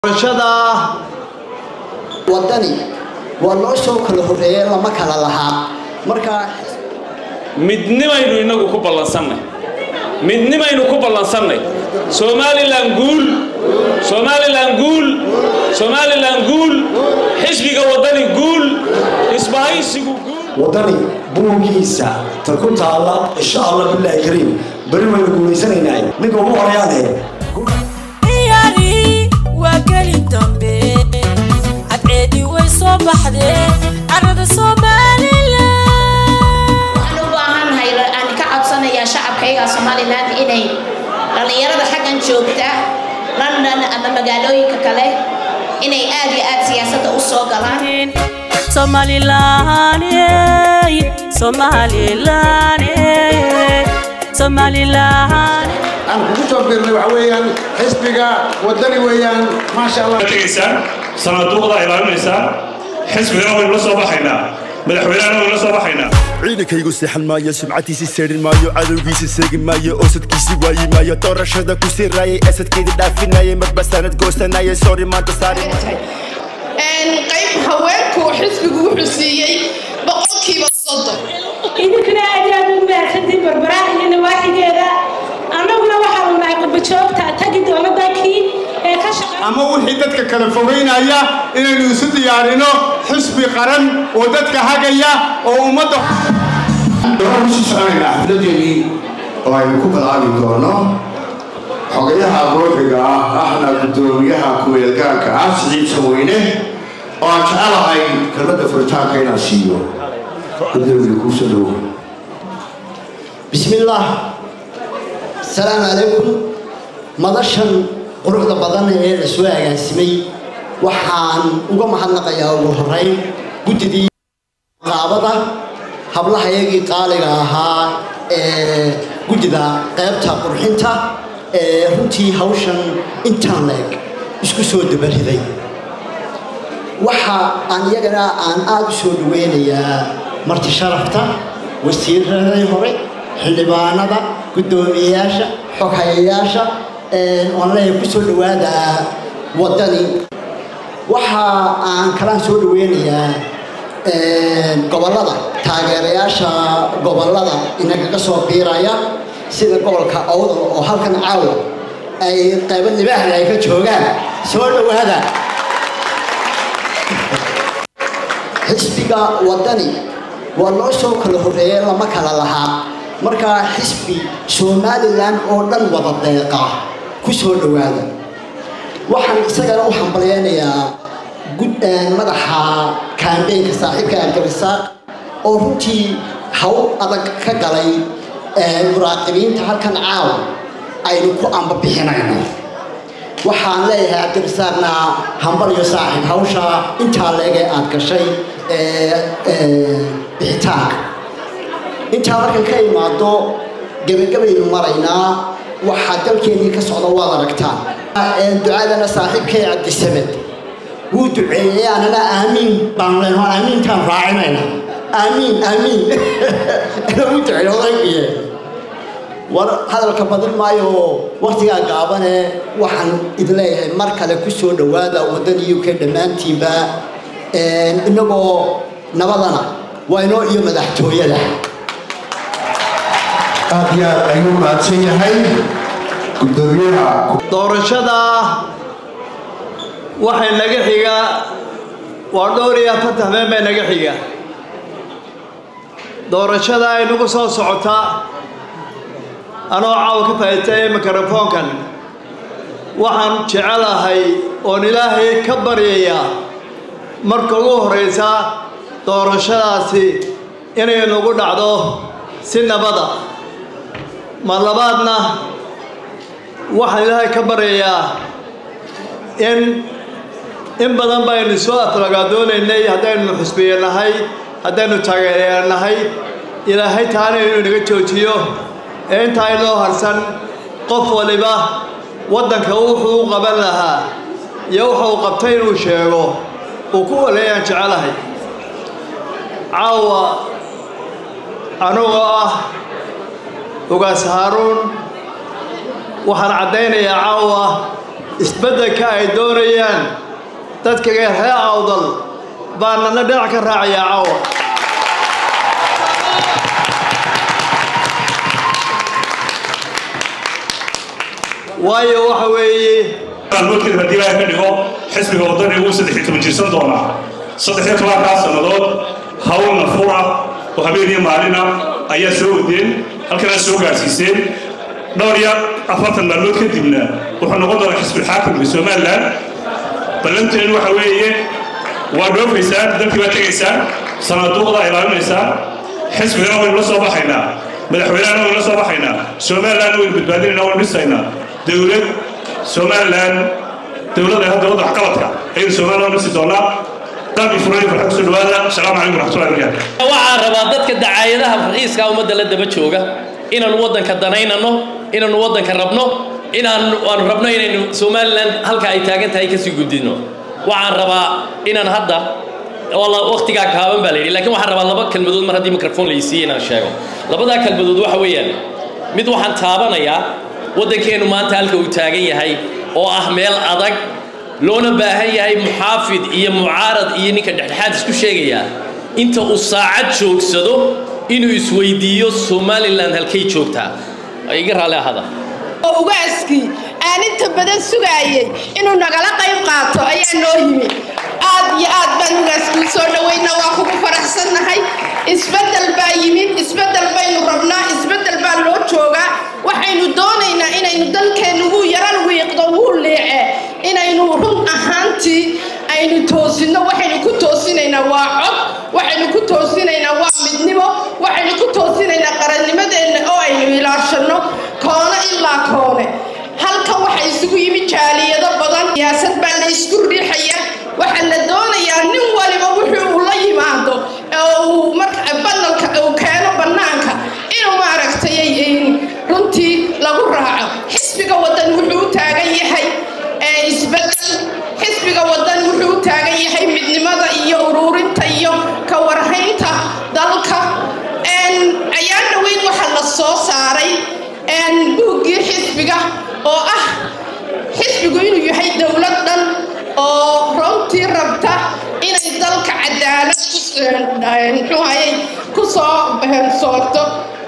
doorashada wadani waa loo soo kala horreeyey lama kala lahaa marka midnimaynu inagu ku ballansannay midnimaynu ku ballansannay somalilan guul somalilan guul somalilan guul xisbiga waddani guul isbahaysigu guul waddani buuggiisa ta ku taalla insha allah bilaahi kariim beri waynu guulaysanaynaa ninka ugu horeyaane ciyaari waa geli dambe cadceedii way soo baxdee carrada somalilan waxaan u baahannahay aan ka codsanayaa shacabkayga somalilan inay dhallinyarada xaggan joogta london ama magaalooyinka kale inay aad iyo aad siyaasadda u soo galaan somalilan somalilan somalilan aan kugu soo biirnay waxa weeyaan xisbiga waddani weeyaan maasha allah tegaysaan sanaaduuqda ilaalinaysaan xisbigana waynu la soo baxaynaa madaxweynehana waynu la soo baxaynaa ciidankaygu seexan maayo sumcadiisi seedhin maayo cadowgiisa seegi maayo oosadkiisi waayi maayo doorashada ku sii raayay asadkeedii dhaafinayay marba sanad goosanayay sori maanta saari qayb haweenku xisbigu wuxuu siiyey boqolkiiba soddon idinkuna aad iyo aad u mahadsantiin barbaraha iyo nawaaxigeeda annaguna waxaanu nahay qurbajoogta tagi doona dalkii ee ka shaqa ama wixii dadka kala fogeynaya inaynu isu diyaarino xisbi qaran oo dadka hagaya oo ummadda waxaan usii soconaynaa xafladeennii oo aynu ku balaabi doono xogayaha goofiga ah ahna guddoomiyaha kuweelgaanka ah siciid samweyne oo aan jecelahay kelmadda furitaanka inaan siiyo gudoomiga kuusoo dhowo بسم الله السلام عليكم madashan quruxda badan ee la soo agaasimay waxaan uga mahadnaqayaa ugu horeyn guddidii qaabada hablahayagii qaaliga ahaa ee guddida qaybta qurxinta ee runtii hawshan intaan leeg isku soo dabariday waxa aan iyagana aan aada u soo dhaweynayaa marti sharafta wasiiradii hore xildhibaanada guddoomiyeyaasha xoghayayaasha oon leeyahay ku soo dhowaada waddani waxa aan kalaan soo dhaweynayaa gobollada taageerayaasha gobollada inagaga soo biiraya sida gobolka awdal oo halkan caawa ay qaybo libaaxda ay ka joogaan soo dhowaada xisbiga waddani waa loo soo kala horreeyey lama kala lahaa marka xisbi somalilan oo dhan wada deeqa ku soo dhowaada waxaan isagana u hambalyeynayaa madaxa kaambeynka saaxiibka abdirasaaq oo runtii hawl adag ka galay muraaqibiinta halkan caawa aynu ku ambabixinayno waxaan leeyahay cabdirasaaqna hambalyo saaxiib hawsha intaa leegee aad gashay bixitaanka intaa markan ka imaado gebagabaynu maraynaa waxaa dalkeennii ka socda waad aragtaan ducadana saaxiibkay cabdisamed wuu duceeyey anana aamiin baan leenoo aamiintaan raacinayna aamiin aamiin wuu duceeyey odaygiye war hadalka badin maayo waktigaa gaabane waxaan idin leeyahay mar kale ku soo dhowaada waddani u k dhammaantiinba innagoo nabadana waa inoo iyo madaxtooyada aad iyo aad ayuu mahadsan yahay guddoomiyaha doorashada waxay naga xiga waa dhowr iyo afartan habeen bay naga xiga doorashada ay nagu soo socotaa anoo caawa ka faa'iidtay mikrofoonkan waxaan jecelahay oon ilaahay ka baryayaa marka ugu horraysa doorashadaasi inay nagu dhacdo si nabada ma labaadna waxaan ilaahay ka baryayaa in in badan baynu soo aflagaadoonaynay haddaynu xusbiye nahay haddaynu taageeraya nahay ilaahay taana inuu inaga joojiyo ee intaa inoo harsan qof waliba waddanka wuxuu u qaban lahaa iyo wuxa uu qabtay inuu sheego uu ku waleeyaan jecelahay caawa anugoo ah ugaas haaruun waxaan caddaynayaa caawa isbeddelka ay doonayaan dadka reer awdal baa nana dhinac ka raacayaa caawa waayo waxa weeye maalmoodkeeda haddii ilaahay ka dhigo xisbiga waddani uu saddex iyo toban jirsan doonaa saddex iyo tobankaa sannadood hawlna fura oo habeen iyo maalina ayaa soo wadeen halkanaa soo gaarsiiseen dhowr iyo afartan maalmood kadibna wuxuu noqon doonaa xisbul xaakimka somalilan ballanteenu waxa weeye waa dhoofaysaan dalkii baa tegaysaan sanaaduuqdaa ilaalinaysaan xisbigana waynu la soo baxaynaa madaxweynehana waynu la soo baxaynaa somalilanna waynu badbaadinaynaa waynu dhisaynaa dowlad somalilan dowladda hadda wadda waxqabadka ayaynu somalilan dhisi doonaa qalbi furan farxad kusoo dhawaada asalaamu calaykum waraxmatullahi wabarakaatu waxaan rabaa dadka dacaayadaha raqiiska ummadda la daba jooga inaanu waddanka danaynano inaanu waddanka rabno inaan aanu rabno inaynu somalilan halka ay taagan tahay kasii gudbino waxaan rabaa inaan hadda waqtigaa kaaban baa la yidhi lakiin waxaan rabaa laba kelmadood mar haddii mikrofon la isiiye inaan sheego labadaa kelmadood waxa weeyaan mid waxaan taabanayaa waddankeennu maanta halka uu taagan yahay oo ah meel adag loona baahan yahay muxaafid iyo mucaarad iyo ninka dhexdhexaad isku sheegayaa inta uu saacad joogsado inuu isweydiiyo somalilan halkay joogtaa iga raalli ahada oo ugaaskii aan inta badan sugaayay inuu nagala qayb qaato ayaa noo yimi aad iyo aad baan ugaaskuu soo dhawayna waa kugu faraxsannahay isbeddel baa yimid isbeddel baynu rabnaa isbeddel baa loo joogaa waxaynu doonaynaa inaynu dalkeennu wuu yaran wiiqdo wuu leece inaynu run ahaantii aynu toosinno waxaynu ku toosinaynaa waa cod waxaynu ku toosinaynaa waa midnimo waxaynu ku toosinaynaa qarannimadeenna oo aynu ilaashanno koone ilaa koone halkan waxaa isugu yimi jaaliyado badan siyaasad baa la isku riixaya waxaa la doonayaa nin waliba wuxuu uu la yimaado oo uu marka banalka uu keeno bannaanka inuu maaragtay runtii lagu raaco xisbiga waddan wuxuu u taagan yahay isbeddel xisbiga waddan wuxuu u taagan yahay midnimada iyo uruurinta iyo ka warhaynta dalka ayaan dhaweyn waxaa la soo saaray buuggii xisbiga oo ah xisbigu inuu yahay dowlad dhan oo runtii rabta inay dalka cadaalad muxuu hayay ku soo soorto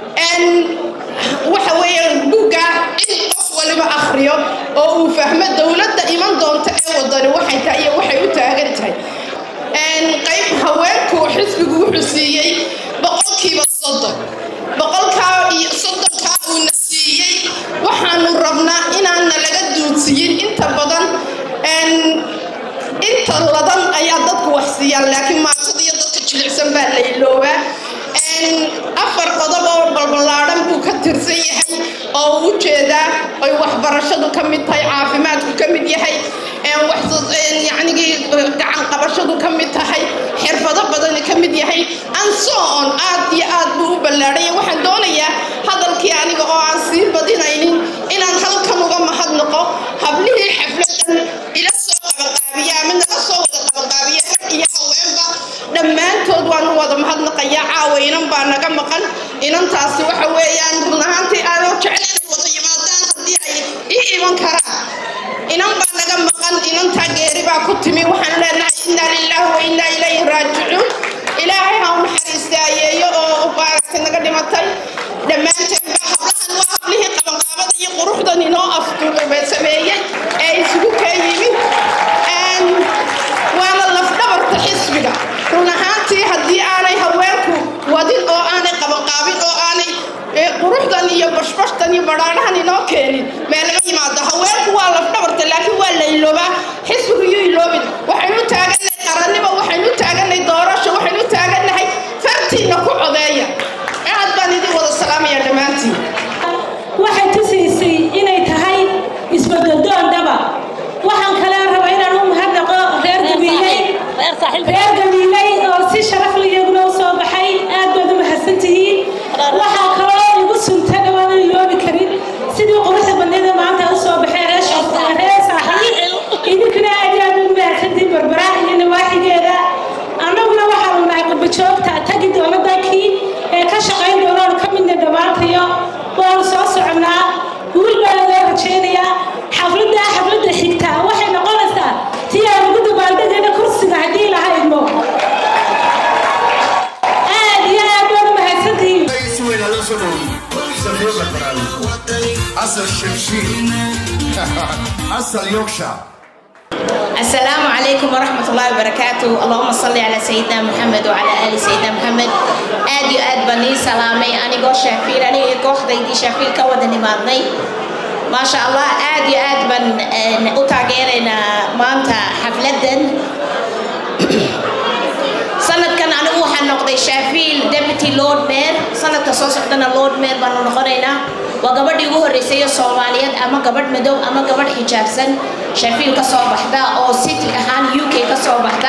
waxa weeyaan buugga in qof waliba akhriyo oo uu fahmo dowladda iman doonta ee wadani waxay tahay iyo waxay u taagan tahay qayb haweenku xisbigu wuxuu siiyey boqolkiiba soddon boqolkaa iyo soddonkaa uuna siiyey waxaanu rabnaa inaana laga duudsiyin inta badan inta ladan ayaa dadku wax siiyaan laakiin maatada iyo dadka jilicsan baa la iloobaa afar qodob oo balballaadhan buu ka tirsan yahay oo u jeedaa ay waxbarashadu ka mid tahay caafimaadku ka mid yahay yacnigii gacan qabashadu ka mid tahay xirfado badani ka mid yahay ansoon aad iyo aad buu u ballaadhaya waxaan doonayaa hadalkii aniga oo aan sii badinaynin inaan halkan uga mahadnaqo hablihii xafladan ila soo qabanqaabiya ama naga soo wada qabanqaabiya rag iyo haweenba dhammaantood waan u wada mahadnaqayaa caawa inan baa naga maqan inantaasi waxa weeyaan run ahaantii aanoo jecel inay wada yimaadaan haddii ay ii iman karaan inan baa naga maqan inantaa geeri baa ku timi waxaan leenahay innaa lilaahi wa innaa ilayhi raajicuun ilaahay ha u naxariistaayeeyo oo maaragtay naga dhimatay dhammaanteen baa hablahan waa hablihii qabanqaabada iyo quruxdan inoo afduube sameeyey ee isugu kee yimid waana lafdhabarta xisbiga run ahaantii haddii aanay haweenku wadin oo aanay qabanqaabin oo aanay quruxdan iyo bashbashtan iyo badhaadhahan inoo keenin meelama yimaado haweenku waa lafdhabarta laakiin waa la iloobaa xisbigu iyo iloobin waxaynu u taagannahay qarannimo waxaynu u taagannahay doorasho waxaynu u taagannahay fartiinna ku codeeya aad baan idin wada salaamaya dhammaantiin waxay tusaysay inay tahay isbadadoon dhaba waxaan kale rabaa inaan u mahadnaqo reer gabiiley reer gabiiley oo si sharaf liyaguna u soo baxay aad baad u mahadsantihiin waxaa kaloo igu sunta dhawaan iloobi karin sidii quruxda badneeda maanta u soo baxay reer saaxiib idinkuna aad aad u mahadsantihiin barbara iyo nawaaxigeeda annaguna waxaanu nahay qurba joogta tagi doona dalkii ee ka shaqayn doonaan ka midna dhammaantayo waanu soo soconnaa guul baa loo rajaynayaa xafladda xafladda xigta أصل شمشين أصل يوكشا السلام عليكم ورحمة الله وبركاته اللهم صل على سيدنا محمد وعلى آل سيدنا محمد آد يو آد بني سلامي أنا جو شافيل أنا جو خديدي شافيل كودني مادني ما شاء الله آد يو آد بن أتاجرنا مانتا حفلة sanadkan anigu waxaan noqday shaafiil deputy lord mayor sanadka soo socdana lord mayor baanu noqonaynaa waa gabadhii ugu horreysay ee soomaaliyeed ama gabadh madow ama gabadh xijaabsan shaafiil ka soo baxda oo city ahaan u k ka soo baxda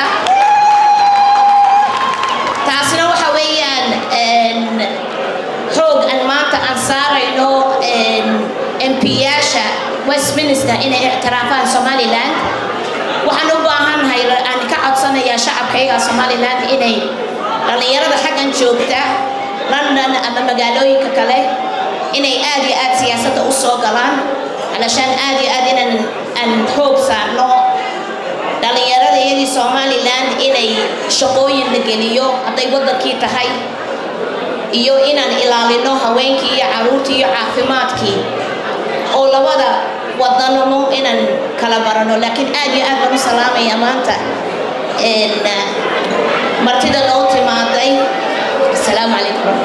taasina waxa weeyaan xoog aan maanta aan saarayno mp-yaasha westminster inay ictiraafaan somaliland waxaan u baahannahay aan ka codsanayaa shacabkayga somaliland inay dhallinyarada xaggan joogta london ama magaalooyinka kale inay aad iyo aad siyaasadda u soo galaan alashaan aad iyo aad inaan aan xoog saarno dhallinyarada iyadii somaliland inay shaqooyin la geliyo hadday waddankii tahay iyo inaan ilaalino haweenkii iyo caruurtii iyo caafimaadkii oo labada wadanamo inaan kala barano laakiin aad iyo aad baan u salaamaya maanta martida loo timaaday asalaamu calaykum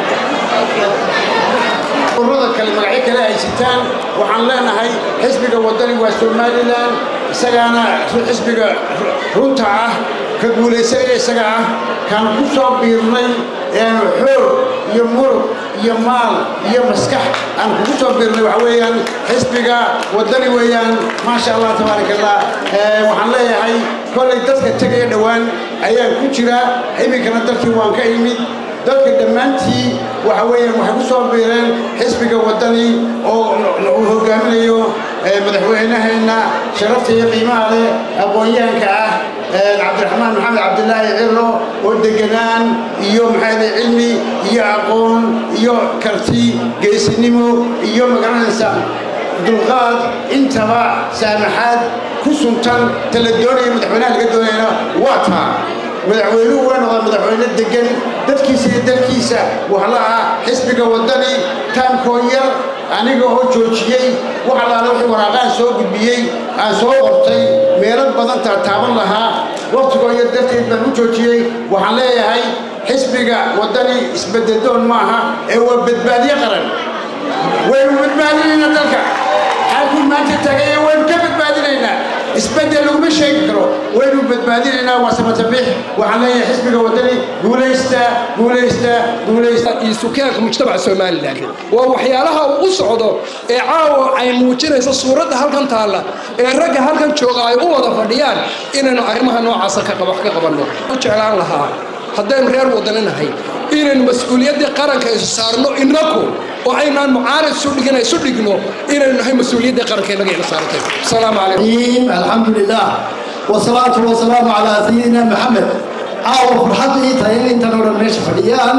ururada kale magacyo kale ay sitaan waxaan leenahay xisbiga wadani waa somalilan isagaana xisbiga runta ah ka guulaysanaya isaga ah kaan ku soo biirnay xoog iyo murug iyo maal iyo maskax aan kugu soo biirnay waxa weeyaan xisbiga wadani weeyaan maasha allah tabaaraka allah waxaan leeyahay kollay dadka tegaya dhowaan ayaan ku jira iminkana dalkii waan ka imid dadka dhammaantii waxa weeyaan waxay ku soo biireen xisbiga wadani oo uu hogaaminayo madaxweynaheenna sharafta iyo qiimaha leh aqoon-yahanka ah cabdiraxmaan maxamed cabdilaahi cilo oo deganaan iyo maxaa cilmi iyo aqoon iyo karti geesinimo iyo magaranaysa dulqaad intaba saamaxaad ku suntan tala doonaya madaxweynaha laga doonayana waa taa madaxweynuhu waa noqdaa madaxweyne degan dadkiisa iyo dalkiisa waxla ah xisbiga wadani taamkoo yar aniga oo joojiyey wax allaale wixii waraaqahan soo gudbiyey aan soo qortay meelo badan taataaban lahaa waqtigoo yar darteed baan u joojiyey waxaan leeyahay xisbiga wadani isbededoon maaha ee waa badbaadiye qaran waynu badbaadinaynaa dalka xalkuu maanta tagaye waynu ka badbaadinaynaa isbedel laguma sheegi karo waynu badbaadinaynaa waa samatabix waxaan leeyahay xisbiga wadani guulaysta guulaysta guulaysta iyo sukaanka mujtamaca somalilan waa waxyaalaha uu u socdo ee caawa ay muujinayso suuradda halkan taalla ee ragga halkan jooga ay u wada fadhiyaan inaynu arrimaha noocaasa ka wax ka qabanno u jeclaan lahaa haddaynu reer wadani nahay inaynu mas-uuliyaddii qaranka isu saarno inaku oo aynaan mucaarad isu dhigin isu dhigno inaynu nahay mas-uuliyaddii qaranka inaga ina saartay asalaamu calaykum الحمد لله والصلاة والسلام على سيدنا محمد عاو فرحتي تاين انت نور ميش فديان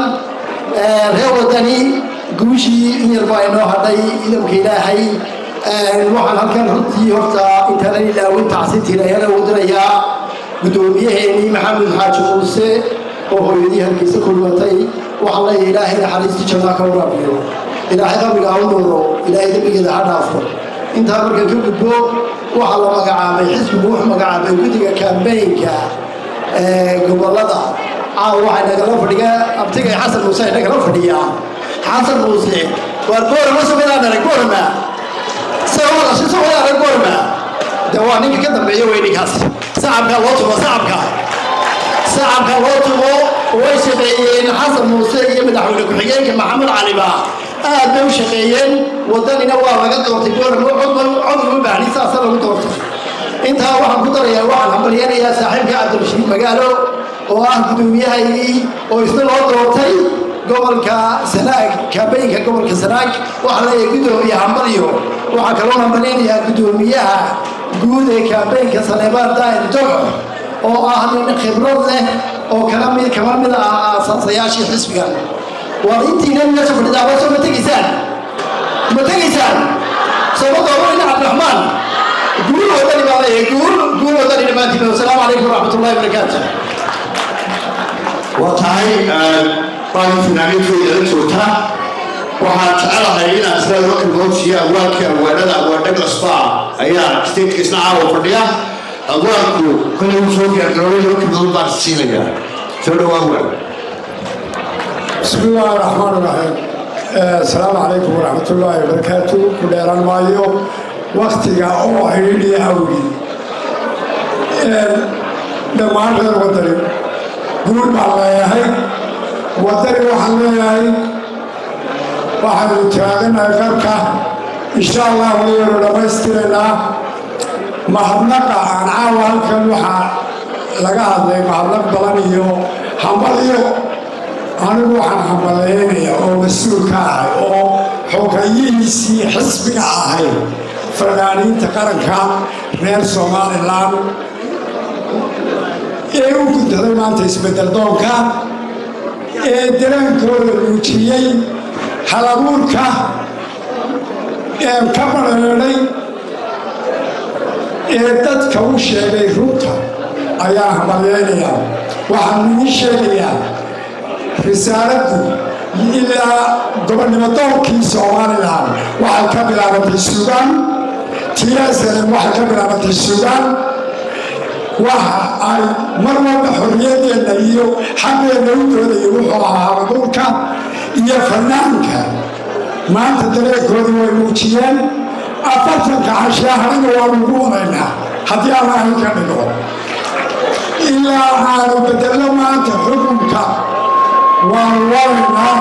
reer wadani guushii in yar baa inoo hadhay idamka ilaahay waxaan halkan runtii horta intaanan ilaawin tacsintiina ayana wadanayaa guddoomiyaheenii maxamed xaaji muuse oo hooyadii halkiisa ku dhimatay waxaan leeyahay ilaahay naxariistii jannaa ka waraabiyo ilaahay qabriga ha u noolo ilaahay dembigeeda ha dhaafo intaa markan ka gudbo waxaa la magacaabay xisbigu wuxuu magacaabay guddiga kambeynka gobolada caawa waxay nagala fadhiga abtigay xasan muuse ay nagala fadhiyaa xasan muuse waar boorama somadaan arag boorama sawadashi somadaan arag boorama de waa ninka ka dambeeya wey ninkaas sacabkaa loo tumo sacabka sacabka loo tumo way shaqeeyeen xasan muuse iyo madaxweyne ku-xigeenka maxamed caliba aad bay u shaqeeyeen wadanina waa laga doortay boorama cod uma baahni saasa lagu doortay intaa waxaan ku darayaa waxaan hambalyanayaa saaxiibka cabdirashiid magaalo oo ah guddoomiyahaygii oo isna loo doortay gobolka sanaag kaabeyinka gobolka sanaag waxaa leeyahay guddoomiye hambalyo waxaa kaloo hambalyanayaa guddoomiyaha guud ee kaabeyinka saleebaan daahir jogo oo ah nin khibrad leh oo kala mid kama mid ah aasaasayaashii xisbigan waa intiina meesha fadhidaa waa soo ma tegaysaan ma tegaysaan sooma doobanayna cabdiraxmaan guul wadani baa leeyahay guul guul wadani dhammaantiin wasalaamu calaykum waraxmat ullahi wabarakaatu waa tahay baadi finaaniintoodala joogta waxaan jecelahay inaan isla loo kalmoodsiiyo awaalkii awaalada awaadha cusbaa ayaa stateska isna caawa fadhiya awaalku kolay uu soo diyaargaroobay loo kalmood baan siinayaa soo dhawaa waal بسم الله الرحمن الرحيم السلام عليكم ورحمة الله وبركاته كل إيران مايو وقتي أو عيني أولي دمان غير وطني قول مع الله يا هاي وطني وحنا يا هاي waxaanu taaganahay qarka insha allah waynu dhammaystiraynaa mahadnaqa aan caawa halkan waxaa laga hadlay mahadnaq badan iyo hambaliyo anigu waxaan hambaleynayaa oo mas-uul ka ahay oo xogayihiisii xisbiga ahay fanaaniinta qaranka reer somalilan ee u guntaday maanta isbedel doonka ee daraankooda muujiyey halabuurka ee ka badheedhay ee dadka u sheegay runta ayaan hambalyeynayaa waxaan idiin sheegayaa risaaladdu ilaa gobonnimo doonkii somalilan waxay ka bilaabatay suudaan tiyaasalan waxay ka bilaabatay suudaan waxa ay mar walba xorriyadeenna iyo xaqeenna u doodaya wuxuu ahaa halabuurka iyo fanaanka maanta dareenkooda way muujiyeen afartanka cashaahaniga waanu ugu wadaynaa haddii alla ahin ka dhigo ilaa aanu bedello maanta xukunka waanu wadaynaa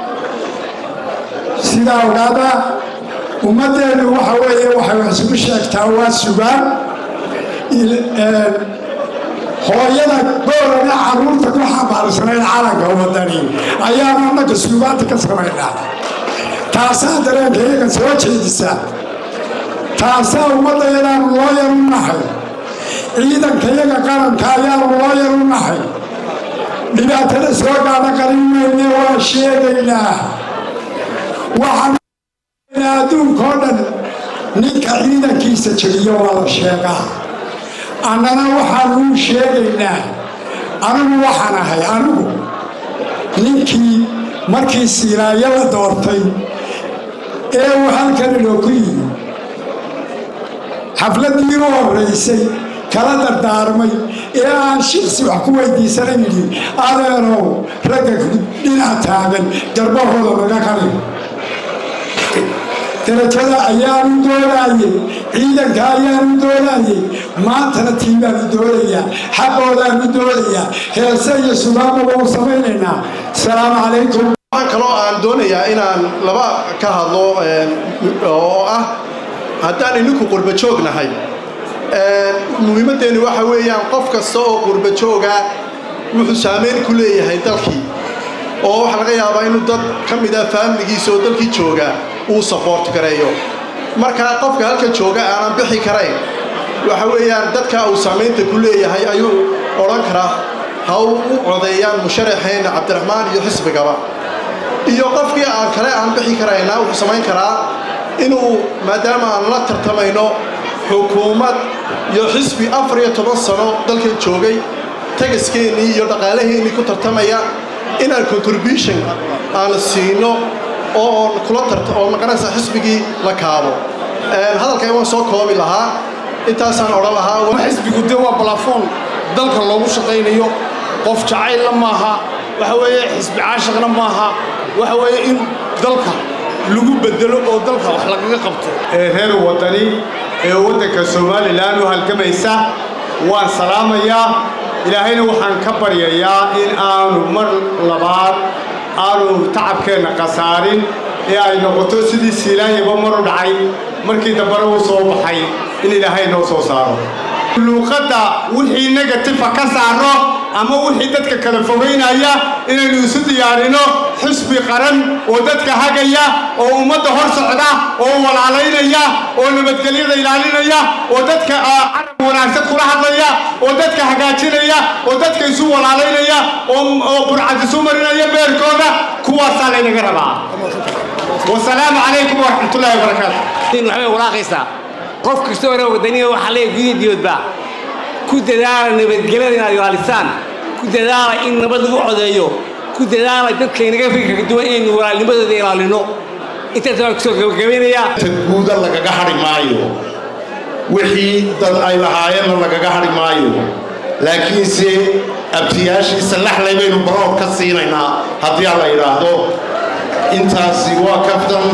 sidaa ogaada ummaddeenu waxa weeye waxay wax isugu sheegtaa waa sugaan hooyada goorana caruurta ku xambaarsanayn calanka wadani ayaanu annaga suugaanta ka samaynaa taasaa dareenka iyaga soo jeedisa taasaa ummaddayadaanu loo yar u nahay ciidanka iyaga qaranka ayaanu loo yar u nahay dhibaatada soo gaadha qarin mayne waa sheegaynaa waxaan adduunka oo dhan ninka ciidankiisa jebiyo waa la sheegaa annana waxaanu u sheegaynaa anigu waxaan ahay anigu ninkii markii siilaayo la doortay ee uu halkan inooku yimi xafladdii u horraysay kala dardaarmay ee aan shiksi wax ku weydiisana yidhi adeerow ragga dhinac taagan garbahooda naga qali darajada ayaanu doonaayey ciidanka ayaanu doonaayey maantana tiibaanu doonayaa xaqoodaanu doonayaa heese iyo sugaamaba u samaynaynaa asalaamu calaykum waxaan kaloo aan doonayaa inaan laba ka hadlo oo ah haddaan ininku qurba joognahay muhiimaddeenu waxa weeyaan qof kasta oo qurba jooga wuxuu saameyn ku leeyahay dalkii oo waxaa laga yaabaa inuu dad ka mid ah faamiligiisa oo dalkii jooga uu saboort gareeyo markaa qofka halka jooga aanan bixi karayn waxa weeyaan dadka uu saamaynta ku leeyahay ayuu odhan karaa ha u codeeyaan musharaxeenna cabdiraxmaan iyo xisbigaba iyo qofkii aan kale aan bixi karayna wuxuu samayn karaa inuu maadaama aan la tartamayno xukuumad iyo xisbi afar iyo toban sano dalkan joogay tagaskeennii iyo dhaqaalaheennii ku tartamaya inaan contribution aan siino oo oon kula tarta oo maqanaysa xisbigii la kaabo hadalkan waan soo koobi lahaa intaasaan odhan lahaa xisbigu de waa balafoon dalka loogu shaqaynayo qof jacaylla maaha waxa weeye xisbi caashaqna maaha waxa weeye in dalka lagu bedelo oo dalka wax lagaga qabto ee reer waddani ee waddanka somalilan u halgamaysa waan salaamayaa ilaahayna waxaan ka baryayaa in aanu mar labaad aanu tacabkeenna khasaarin ee ay noqoto sidii siilaanyaba mar u dhacay markii dambena uu soo baxay in ilaahay noo soo saaro luuqadda wixii negatifa ka saarno ama wixii dadka kala fogaynaya inaynu isu diyaarino xisbi qaran oo dadka hagaya oo ummadda hor socda oo walaalaynaya oo nabadgelyada ilaalinaya oo dadka carab wanaagsan kula hadlaya oo dadka hagaajinaya oo dadka isu walaalaynaya oo burcad isu marinaya beerkooda kuwaasaa laynaga rabaa wasalaamu calaykum waraxmatullaahi wabarakaatu waxbay walaaqaysaa qof kasta hore wadaniga waxaa leeyahay gudiya diyoodba ku dadaala nabadgelyada inaad ilaalisaan ku dadaala in nabad lagu codeeyo ku dadaala dadka inaga fikirka duwan inaynu walaalnimadooda ilaalino intaas waan kusoo gabagabeynayaa guuda lagaga hadhi maayo wixii dad ay lahaayeenna lagaga hadhi maayo laakiinse abtiyaashiisa laxlay baynu baroor ka siinaynaa haddii aan la yidhaahdo intaasi waa kaftan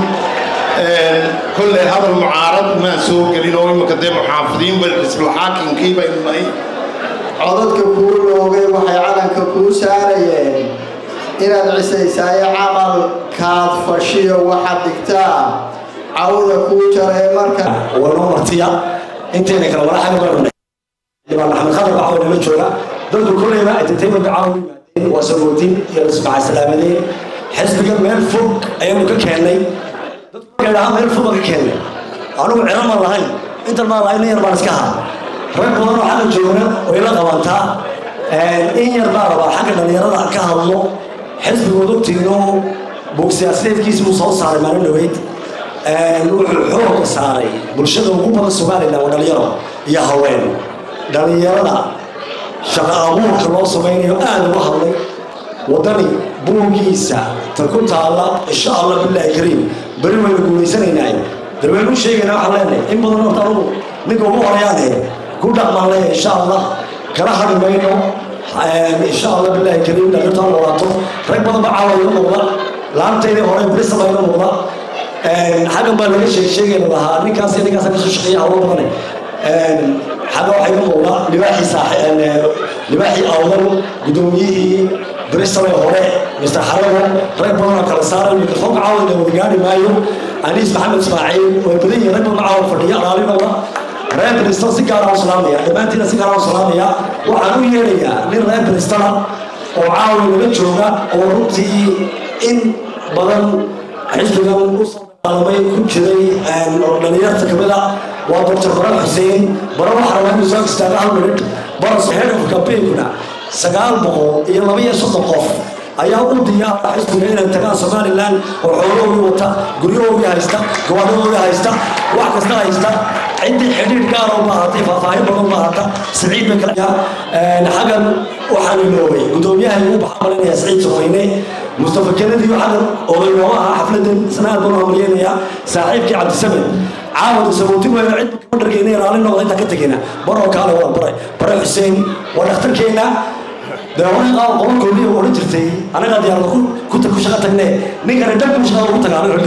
kolley hadal mucaarad maan soo gelin oo imika dee muxaafidiin bay xisbulxaakimkii baynu nahay codadka kuu loogay waxay calanka kuu saarayeen inaad cisaysaayo camalkaad fashiyo waxaad dhigtaa cawda kuu jaree marka wanoo martiya intayna kala walaxaga baa dhibaan axmed khadar baa caawa nala jooga dadku kolleyba entertainment caawa u yimaadeen waa sagootin iyo lasmaca salaamadeen xisbiga meel fog ayaanu ka keennay dadku markay dhahaa meel fog baan ka keennay anugu ciro ma lahayn intan maa lahayn in yar baan iska haa rag badan oo xagga joogna way la qabantaa in yar baa rabaa xagga dhallinyarada ka hadlo xisbigood ogtiino buug siyaasadeedkiisi uu soo saaray maalin dhaweyd wuxuu xooga saaray bulshada ugu badan somalilan waa dhalinyaro iyo haween dhalinyarada shaqo abuurka loo samaynayo aada uga hadlay waddani buugiisa ta ku taalla insha allah bilaahi kariim beri waynu guulaysanaynaa darweynu sheegayna waxaan leenahay in badan horta anugu ninka ugu horeyaane ku dhaqmaan leeyahay insha allah kala hadhi mayno insha allah bilaahi kariim dhalinyarta ha noolaato rag badan ba caawa iga muuqda laantaydii hore brisaba iga muuqda xaggan baa laga sheeg sheegayna lahaa ninkaas iyo ninkaas kasoo shaqeeya hawlo badane xagga waxaa iga muuqda libaaxii saax libaaxii awdan guddoomiyihii brisabay hore mr xarago rag badan oo kala saaray mikrofoonka caawa ina wada gaari maayo aniis maxamed ismaaciil way badan yihiin rag badan caawa fadhiya alaalinooda reer bristan si gaara u salaamaya dhammaantiina si gaara u salaamaya waxaan u yeedhayaa nin reer bristana oo caawa naga jooga oo runtii in badan xisbigan u soo dagaalamay ku jiray oo dhalinyarta kamid ah waa doctor baran xuseen bara waxaa rabaa inuu soo istaaga hal minute baras head of campaignna sagaal boqol iyo laba iyo soddon qof ayaa u diyaara xisbiga inay tagaan somalilan oo xoolahoodii wata guryahoodii haysta gawaadhadoodii haysta wax kasta haysta ciddii xidhiidh gaar u baahatay faahfaahin badan u baahata siciid bay kala xaggan waxaan iloobay guddoomiyaha ugu baxamalinaya siciid saweyne mustafa kenadi xaggan oday nooga ahaa xafladan sanaad baan hamriyeenaya saaxiibkii cabdisamed caawada sabootin weyna cid kama dhargeyna raalli noqda intaan ka tegeyna baroo kaale wada bare bare xuseen waa dhakhtarkeenna dee hore qaab qobolkoodii odhan jirtay anagaa diyaarada ku ku shaqo tagne ninkana dhab ku shaqada ugu tagaa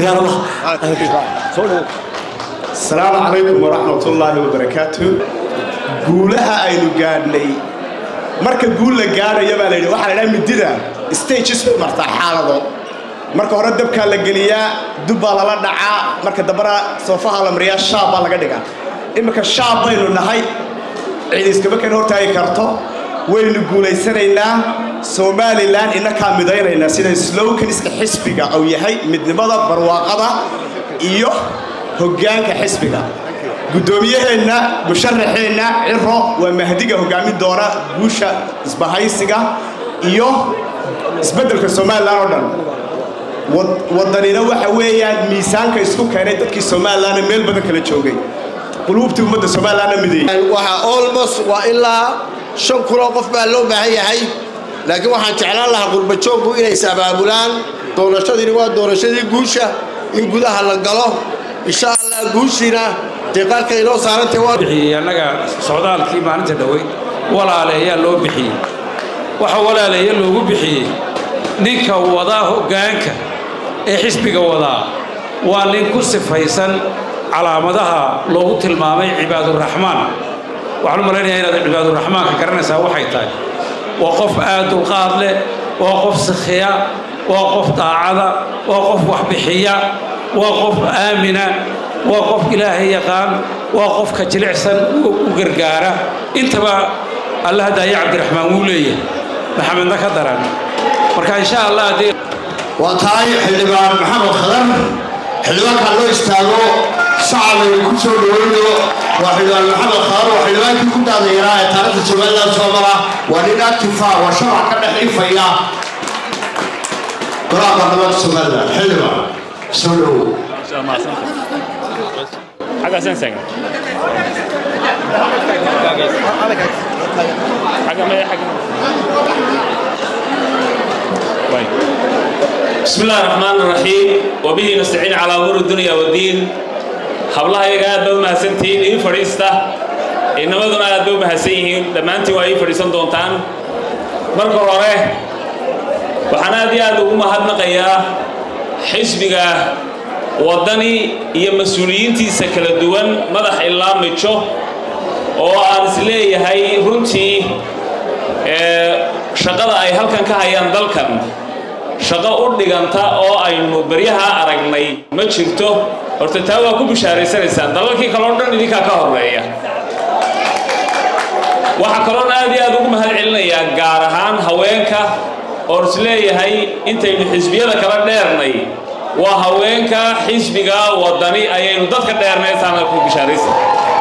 diyaaradaha asalaamu calaykum waraxmat ullaahi wabarakaatu guulaha aynu gaadhnay marka guul la gaadhayo baa layidhi waxaa la idhaha midida stages bay martaa xaalado marka hore dabkaa la geliyaa dub baa lala dhacaa marka dambana soofaha la mariyaa shaab baa laga dhigaa iminka shaab baynu nahay cid iskama kan hortaagi karto waynu guulaysanaynaa somalilan inakaa midaynaynaa sida slowkaniska xisbiga uu yahay midnimada barwaaqada iyo hoggaanka xisbiga guddoomiyaheenna musharaxeenna ciro waa mahdiga hoggaamin doona guusha isbahaysiga iyo isbeddelka somalilan oo dhan waddanina waxa weeyaan miisaanka isku keenay dadkii somalilanna meel badan kala joogay quluubtii ummadda somalilanna mideeyey waxaa almost waa ilaa shan kunoo qof baa loo baahan yahay laakiin waxaan jeclaan lahaa qurbajoogku inay is abaabulaan doorashadiini waa doorashadii guusha in gudaha la galo insha allah guushiina dee qaarka inoo saarantay waa bixiyey annaga socdaalkii maalinta dhoweyd walaale ayaa loo bixiyey waxa walaaleeya loogu bixiyey ninka wadaa hoggaanka ee xisbiga wadaa waa nin ku sifaysan calaamadaha loogu tilmaamay cibaaduraxmaan waxaan u malaynayaa inaad cibaaduraxmaanka garanaysaa waxay tahay waa qof aad dulqaad leh waa qof sikhiya waa qof daacada waa qof waxbixiya waa qof aamina waa qof ilaahay yaqaan waa qofka jilicsan u gargaara intaba alla hadaaye cabdiraxmaan wuu leeyahay maxamedna ka daran marka insha allah haddii waa tahay xildhibaan maxamed khadar xildhibaankaa loo istaago shacabay ku soo dhaweyno waa xildhibaan maxamed khadar waa xildhibaankii ku daadayaraa ee taariikhda somaliland soo mara waa nin actifa waa sharac ka dhex ifaya golaha baarlamaanka somaliland xildhibaan soo dhowow حاجة سنسنج حاجة ما حاجة وين بسم الله الرحمن الرحيم وبه نستعين على أمور الدنيا والدين hablaha iyaga aad bay u mahadsantihiin ii fadhiista inamaduna aad bay u mahadsan yihiin dhammaantiin waa ii fadhiisan doontaan marka hore waxaan aad iyo aad ugu mahadnaqayaa xisbiga waddani iyo mas-uuliyiintiisa kala duwan madax ilaa mijo oo aan is leeyahay runtii shaqada ay halkan ka hayaan dalkan shaqo u dhiganta oo aynu beryaha aragnay ma jirto horta taa waa ku bishaaraysanaysaan dalalkii kaloo dhan idinkaa ka horeeya waxaa kaloona aad iyo aad ugu mahad celinayaa gaar ahaan haweenka oon is leeyahay intaynu xisbiyada kala dheernay waa haweenka xisbiga waddani ayaynu dadka dheernay taana ku bishaaraysan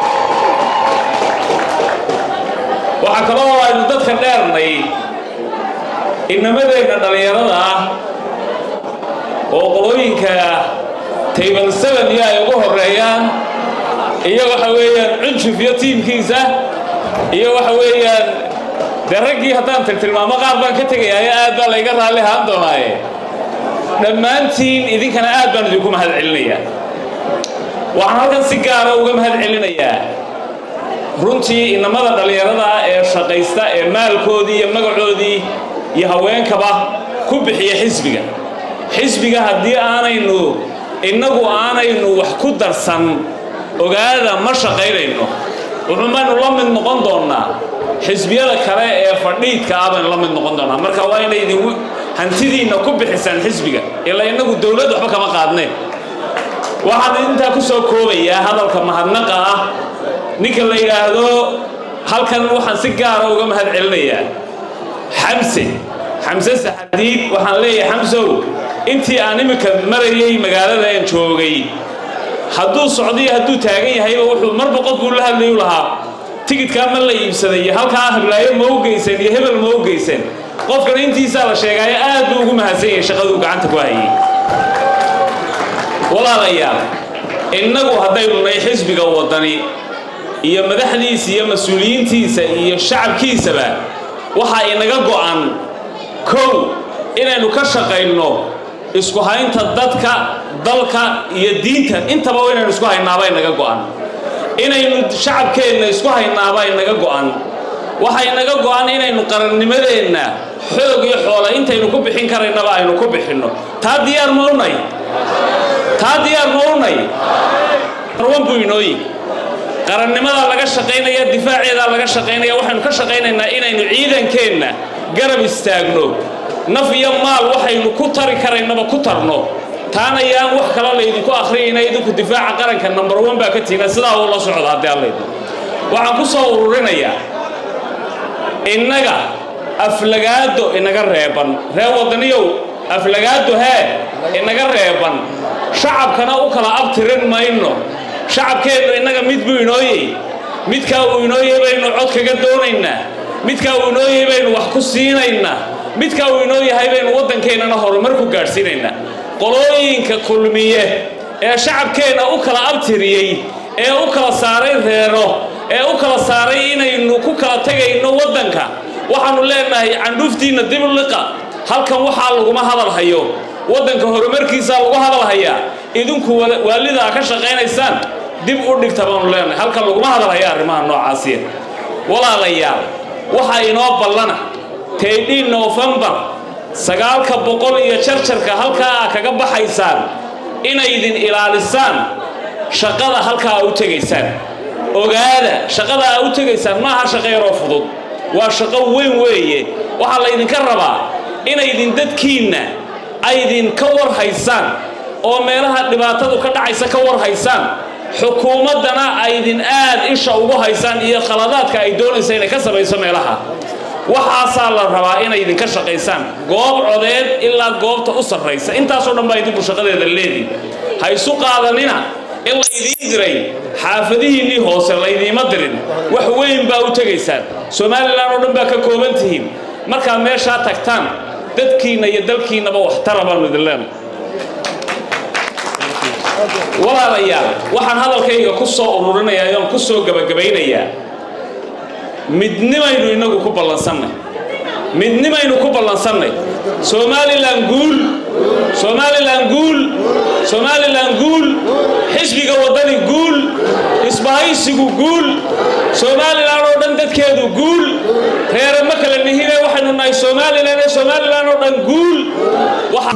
waxaa kaloo aynu dadka dheernay inamadeenna dhallinyarada ah oo qolooyinka table seven iyo ay ugu horeeyaan iyo waxa weeyaan cunjuf iyo tiimkiisa iyo waxa weeyaan dee raggii haddaan tiltilmaamo qaar baan ka tegayaayo aad baa layga raalli ahaan doonaaye dhammaantiin idinkana aad baan idinku mahad celinayaa waxaan halkan si gaara uga mahad celinayaa runtii inamada dhallinyarada ah ee shaqaysta ee maalkoodii iyo magacoodii iyo haweenkaba ku bixiya xisbiga xisbiga haddii aanaynu innagu aanaynu wax ku darsan ogaada ma shaqaynayno wuxuumaynu la mid noqon doonnaa xisbiyada kale ee fadhiidka ah baynu la mid noqon doonnaa marka waa inay idin hantidiinna ku bixisaan xisbiga ilaa innagu dowlad waxba kama qaadneen waxaan intaa ku soo koobayaa hadalka mahadnaqa ah ninka la yidhaahdo halkan waxaan si gaara uga mahad celinayaa xamse xamse saxadiid waxaan leeyahay xamsow intii aan iminka marayay magaalada aan joogay hadduu socday hadduu taagan yahayba wuxuu marba qofkuu la hadlayu lahaa tigidkaa ma la iibsaday iyo halkaa hablaayo ma u geysan iyo hebel ma u geysan qofkan intiisaa la sheegaayo aad buu ugu mahadsan yahay shaqaduu gacanta ku hayay walaalayaal innagu haddaynu nahay xisbiga waddani iyo madaxdiisa iyo mas-uuliyiintiisa iyo shacabkiisaba waxaa inaga go'an kow inaynu ka shaqayno isku haynta dadka dalka iyo diinta intaba inaynu isku haynaaba inaga go'an inaynu shacabkeenna isku haynaaba inaga go'an waxaa inaga go'an inaynu qarannimadeenna xoog iyo xoola intaynu ku bixin karaynaba aynu ku bixinno taa diyaar ma unay taa diyaar ma unay arwan buu inooyi qarannimadaa laga shaqaynaya difaaceedaa laga shaqaynaya waxaynu ka shaqaynaynaa inaynu ciidankeenna garab istaagno naf iyo maal waxaynu ku tari karaynaba ku tarno taana yaan wax kale laydinku akhriyayna idinku difaaca qaranka number one baa ka tiina sidaa uu la socda haddii allaydu waxaan ku soo ururinayaa innaga aflagaado inaga reeban reer waddaniyow aflagaado hee inaga reeban shacabkana u kala abtirin mayno shacabkeennu innaga mid buu inooyey midkaa uu inooyey baynu cod kaga doonaynaa midkaa uu inooyey baynu wax ku siinaynaa midkaa uu inoo yahay baynu waddankeennana horumar ku gaadhsiinaynaa qolooyinka kulmiye ee shacabkeenna u kala abtiriyey ee u kala saaray reero ee u kala saaray inaynu ku kala tegayno waddanka waxaannu leenahay candhuuftiinna dib u liqa halkan waxaa laguma hadal hayo waddanka horumarkiisaa lagu hadal hayaa idinku waalidaa ka shaqaynaysaan dib u dhigta baanu leenahay halkan laguma hadal haya arrimaha noocaasiya walaalayaal waxaa inoo ballana teydhiin noofembar sagaalka boqol iyo jarjarka halkaa aa kaga baxaysaan inaydin ilaalisaan shaqada halkaa aa u tegaysaan ogaada shaqada aa u tegaysaan maaha shaqo yaroo fudud waa shaqo weyn weeye waxaa laydinka rabaa inaydin dadkiinna aydin ka war haysaan oo meelaha dhibaatadu ka dhacaysa ka war haysaan xukuumaddana aydin aad isha ugu haysaan iyo khaladaadka ay doonaysa inay ka samayso meelaha waxaasaa la rabaa inay idinka shaqaysaan goob codeed ilaa goobta u sarraysa intaasoo dhan baa idinku shaqadeeda leedii ha isu qaadanina in laydiin diray xaafadihiinnii hoose laydiima dirin wax weyn baa u tegaysaan somalilan oo dhan baa ka kooban tihiin markaa meeshaa tagtaan dadkiinna iyo dalkiinnaba waxtara baanu idin leenahay walaalayaal waxaan hadalkayga ku soo ururinayaa oon ku soo gebagabaynayaa midnimaynu innagu ku ballansannay midnimaynu ku ballansannay somalilan guul somalilan guul somalilan guul xisbiga waddani guul isbahaysigu guul somalilan oo dhan dadkeedu guul reere ma kala nihine waxaynu nahay somalilan ee somalilan oo dhan guul waxa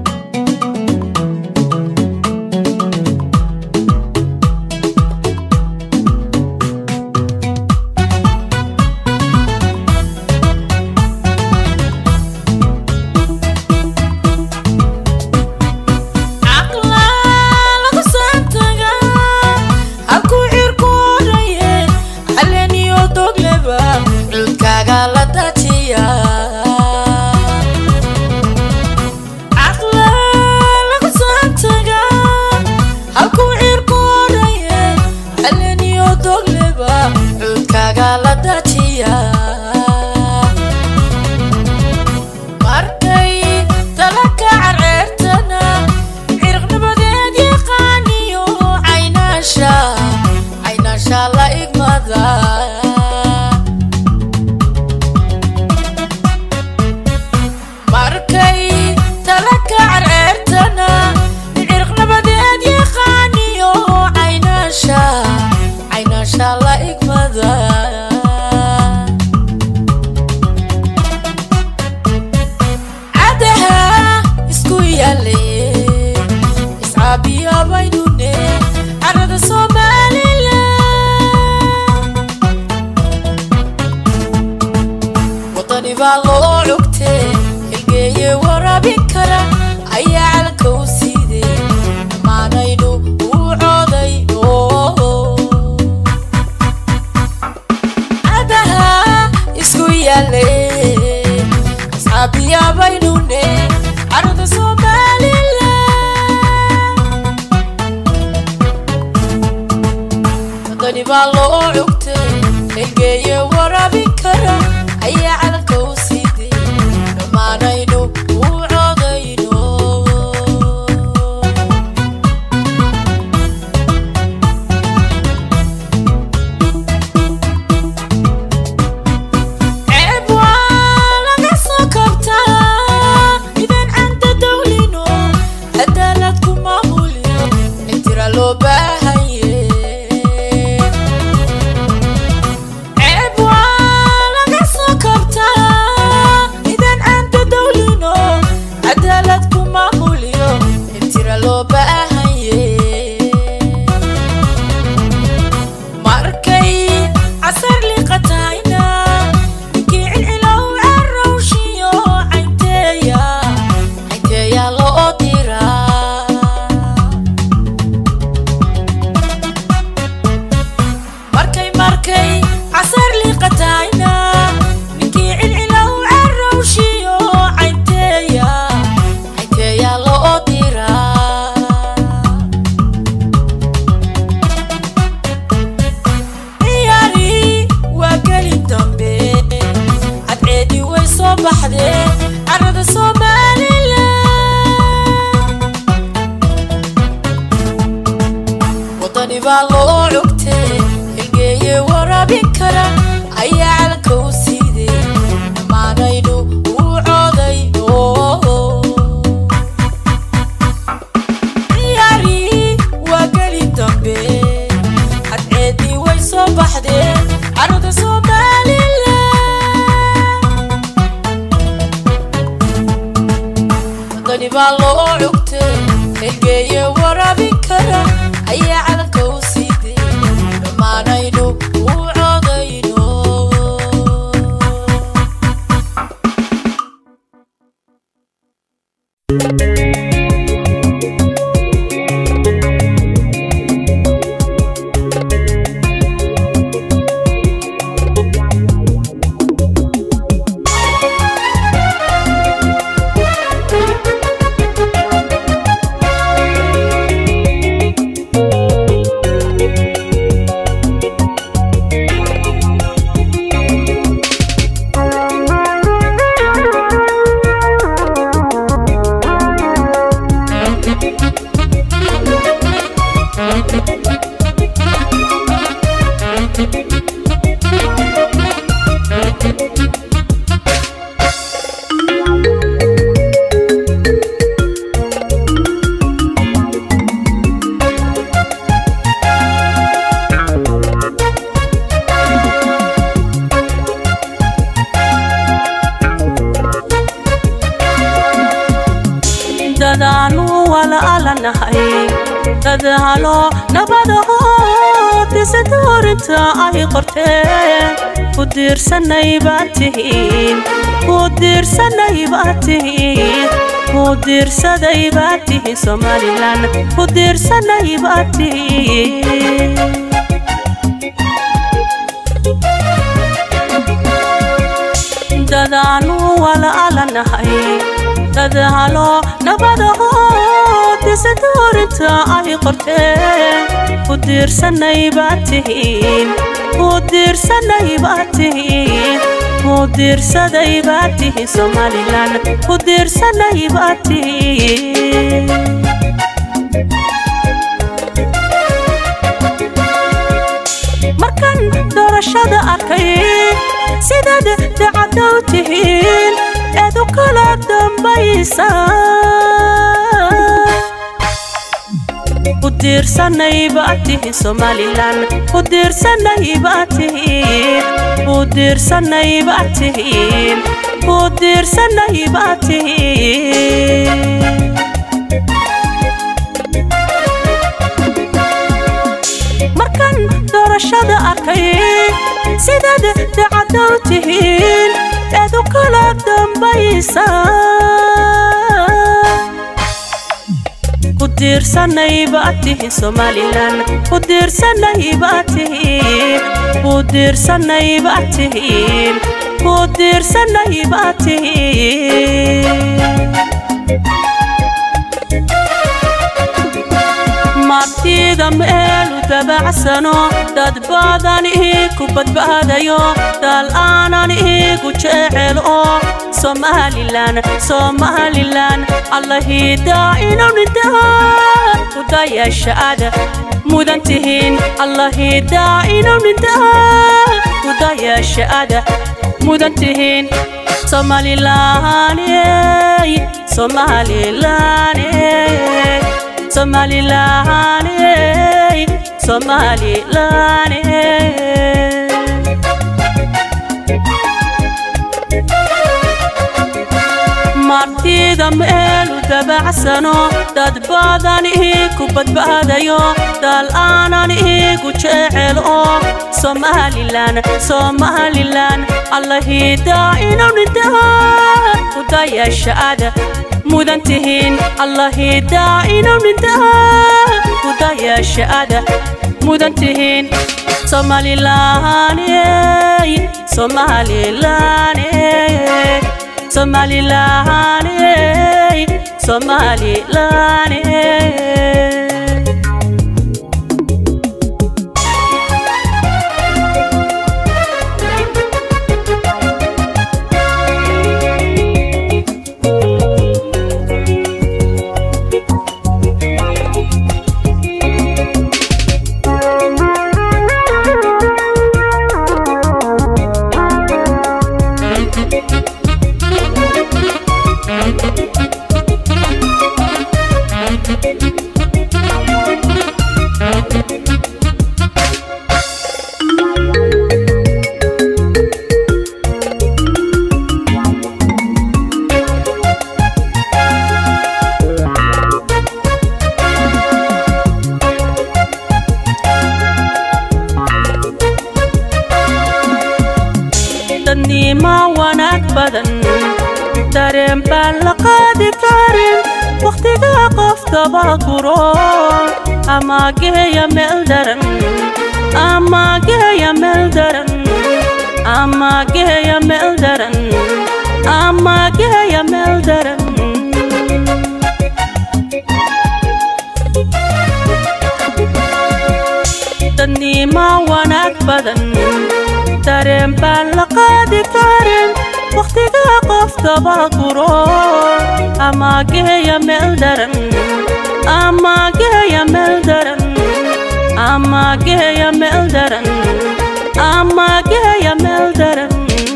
markay talaka carceertana cirqnabadeed yaqaaniyo caynaasha caynaasha la igmada markay talaka carceertana cirqnabadeed yaqaaniyo caynaasha caynaasha la igmada cadaha isku yaale iscaabiya baynune carada somalilan wadani baa loo cugte hilgeeye waraabin kara ayaa calanka u siide dhammaanaynu uu coodayno cadaha isku yaale asxaabiya baynune carada somalilan wadani baa loo cugte hilgeeye waraabin kara ayaa calanka u siide dhammaanaynu uu coodayno ceeb waa laga soo kabtaa midaan canta dawlino cadaalad ku maamulyo intira loo baahaye ceeb waa laga soo kabtaa midaan canta dawlino cadaalad ku maamulyo intira loo baahaye markay casar liqatayna ninkii cilcilow carowshiyo caynteeya caynteeya loo diraa markay markay casar liqatayna ninkii cilcilow carowshiyo caynteeya caynteeya loo diraa ciyaari waa geli dambe cadceedi way soo baxdee carada somalilan wadani baa loo cugte hilgeeye waraabin kara ayaa calanka u siide dhammaanaynu uu coodayno ciyaari waa geli dambe cadceedii way soo baxdee carada somalilan wadani baa loo cugte hilgeeye waraabin kara ayaa calanka u siide dhammaanaynu uu coodayno nahay dadaalo nabadaho disadoorinta ay qorteen ku diirsanay baad tihiin ku diirsanay baad tihiin ku diirsaday baad tihiin somalilan ku diirsanay baad tihiin dadaanu walaalanahay dadaalo nabadaho disadoorinta ay qorteen ku diirsanay baad tihiin ku diirsanay baad tihiin ku diirsaday baad tihiin somalilan ku diirsanay baad tihiin markan doorashada arkay sidaad dacadow tihiin eed u kala dambaysa ku diirsanay baad tihiin somalilan ku diirsanay baad tihiin ku diirsanay baad tihiin ku diirsanay baad tihiin markan doorashada arkay sidaad dacadow tihiin eed u kala dambaysa ku diirsanay baad tihiin somalilan ku diirsanay baad tihiin ku diirsanay baad tihiin ku diirsanay baad tihiin martida meelu dabacsano dad badan iiku badbaadayo dal aanan iigu jecel oo somalilan somalilan allahidaa inunidaa kudayashaada mudan tihiin allahidaa inunidaa kudayashaada mudan tihiin somalilaney somalilaney Somaliland, Somaliland. martida meelu dabacsano dad badan iiku badbaadayo dal aanan iigu jecel oo somalilan somalilan allahidaa inunidaa kudayashaada mudan tihiin allahidaa inunidaa kudayashaada mudan tihiin somalilaney somalilaney somalilaney somalilaney dadnima wanaag badan dareen baan la qaadi karin wakhtiga qof daba guro ama geeya meel daran ama geeya meel daran ama geeya meel daran ama geeya meel daran dadnima wanaag badan dareen baan la qaadi karin wakhtiga qof daba guro ama geeya meel daran ama geeya meel daran ama geeya meel daran ama geeya meel daran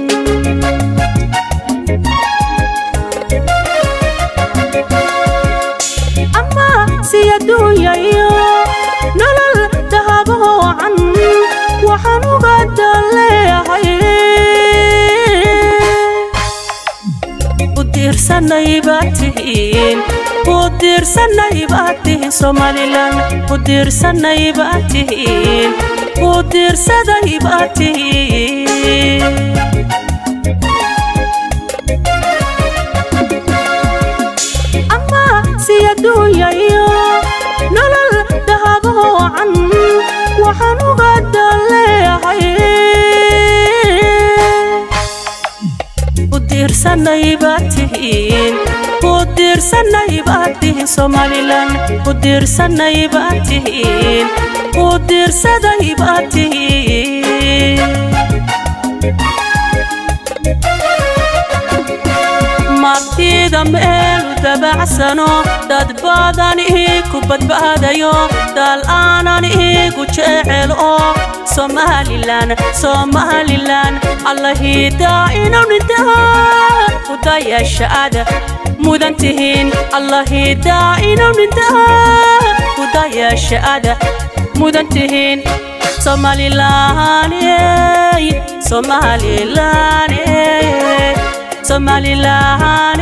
ama si adduunya iyo nolol dahabo wacan waxaan uga daleeyahay u diirsanay baad tihiin ku diirsanay baad tihiin somalilan ku diirsanay baad tihiin ku diirsaday baad tihiin ama si adduunya iyo nolol dahaboocan waxaan uga daleeyahay ku diirsanay baad tihiin ku diirsanay baad tihiin somalilan ku diirsanay baad tihiin ku diirsaday baad tihiin martida meelu dabacsano dad badan iiku badbaadayo dal aanan iigu jecel oo somalilan somalilan allahidaa inawnidaa kudayashaada mudan tihiin allahidaa inawnidaa kudayashaada mudan tihiin somalilan somalilan somalilan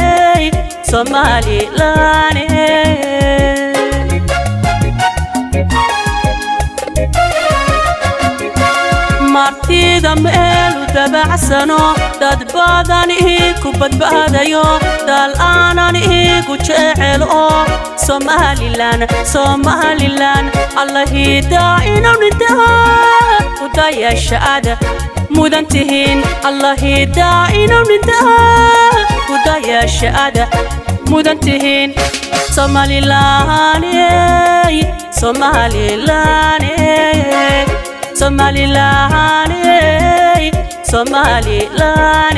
somalilan martida meelu dabacsano dad badan iiku badbaadayo dal aanan iigu jecel oo somalilan somalilan allahidaa inawnidaa kudayashaada mudan tihiin allahidaa inawnidaa kudayashaada mudan tihiin somalilan somalilan somalilan somalilan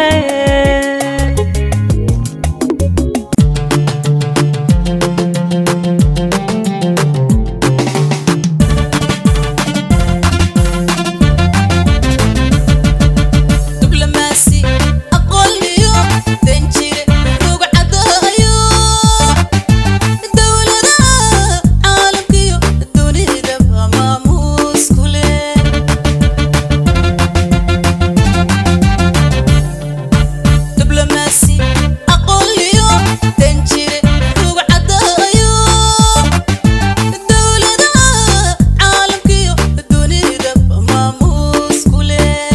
diblomaasi aqoonliyo danjire rugcadayo dowladaha caalamkiyo dunidaba maamuus ku leh diblomaasi aqoonliyo danjire rugcadayo dowladaha caalamkiyo dunidaba maamuus ku leh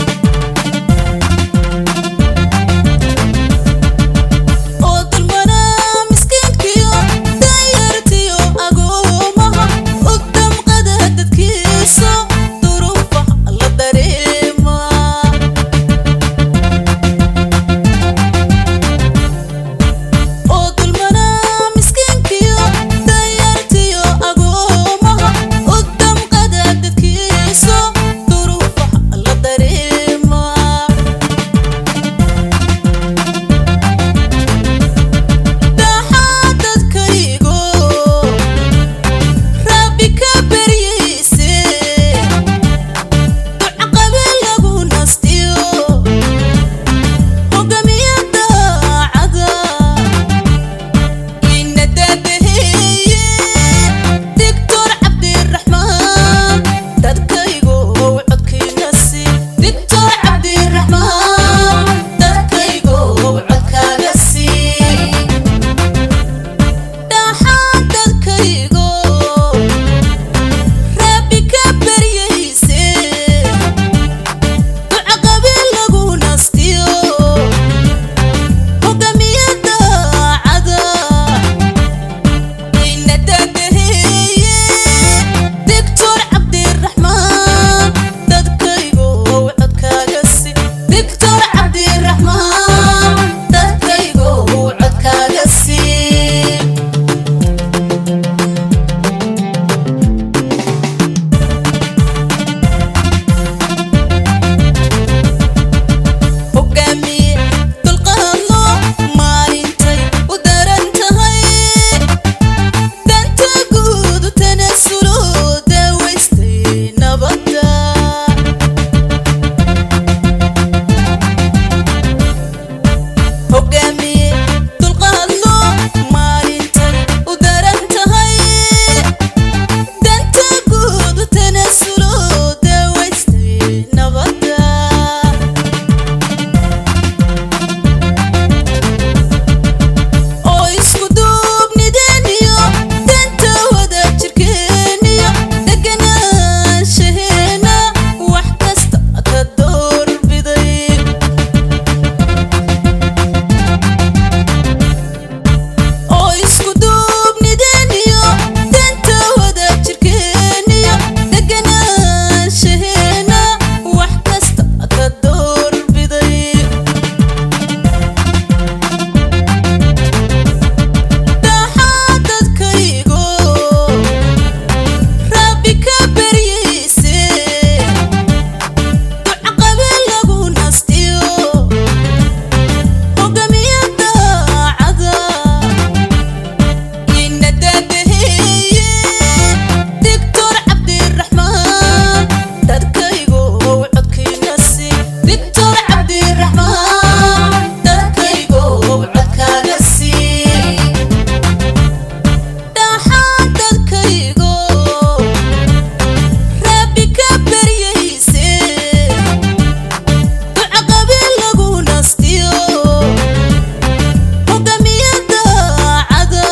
oo dulmanaa miskiinkiyo danyartiyo agoomaha u damqada dadkiisa duruufa la dareema oo dulmanaa miskiinkiyo danyartiyo agoomaha u damqada dadkiisa duruufa la dareema dhaxaa dadkaygo rabbi ka baryayse ducaqabe lagu nastiyo hogamiya daacada ina daadaheeye digtor cabdiraxmaan dadkaygo codkiinasi digtor cabdiraxmaan dadkaygo codkaaga sii dhaxaan dadkaygo rabbi ka baryayse ducaqabe lagu nastiyo hogamiya daacada ina daadaheeye digtor cabdiraxmaan dadkaygo codkaaga si digtor cabdiraxmaan dadkaygo codkaaga sii hogaamiye dulqaadlo maalintay u daran tahay danta guud tanasulo daawaystay nabadda cabdiraxmaan dadkaygo codkaaga sii dhaxaan dadkaygo rabbi ka baryayse duca qabiil lagu nastiyo hoggaamiye daacada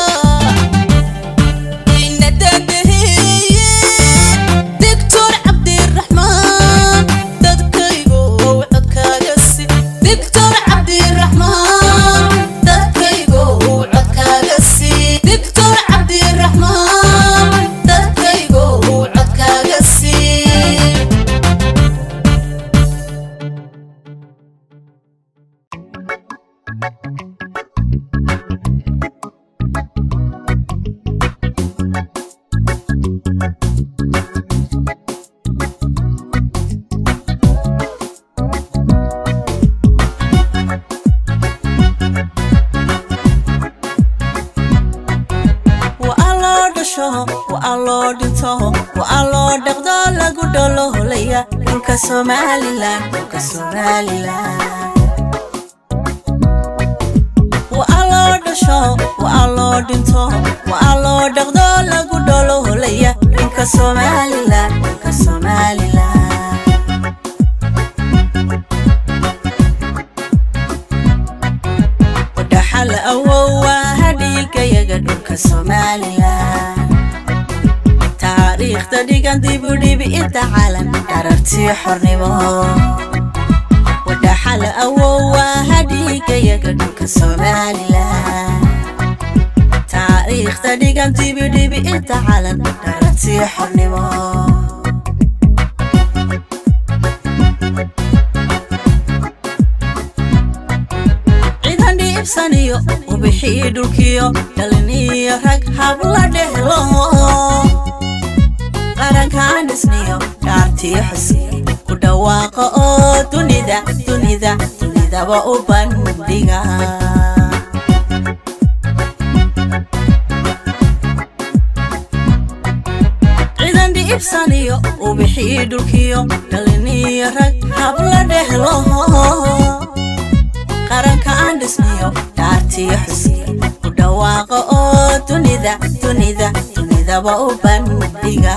ina dadaheeye doctor cabdiraxmaan dadkaygo codkaaga si doctor cabdiraxmaan dadkaygo codkaaga si doctor cabdiraxmaan dadkaygo codkaaga si waa loo dhasho waa loo dhinto waa loo dhaqdo lagu dholoholaya dhulka somalilan dhulka somalilan waa loo dhasho waa loo dhinto waa loo dhaqdo lagu dholoholaya dhulka somalilan dhulka somalilan dhaxal awowa hadhiilkayaga dhulka somalilan taariikhda dhigan dibudhibi inta calan dharartii xornimo wadhaxal awowa hadhiilkayaga dhulka somalilan taariikhda dhigan dibidhibi inta calan dharartii xornimo ciidan dhiibsaniyo ubixii dhulkiyo dhaliniyo rag habla dhehlo qarankaan dhisniyo dhaartii xusi ku dhawaaqa oo dunida dunida dunidaba u bandhiga ciidan dhiibsaniyo ubixii dhulkiyo dhaliniyo rag habla dhehlo qaranka aan dhisniyo dhaartii xusi ku dhawaaqa oo dunida dunida dunidaba u bandhiga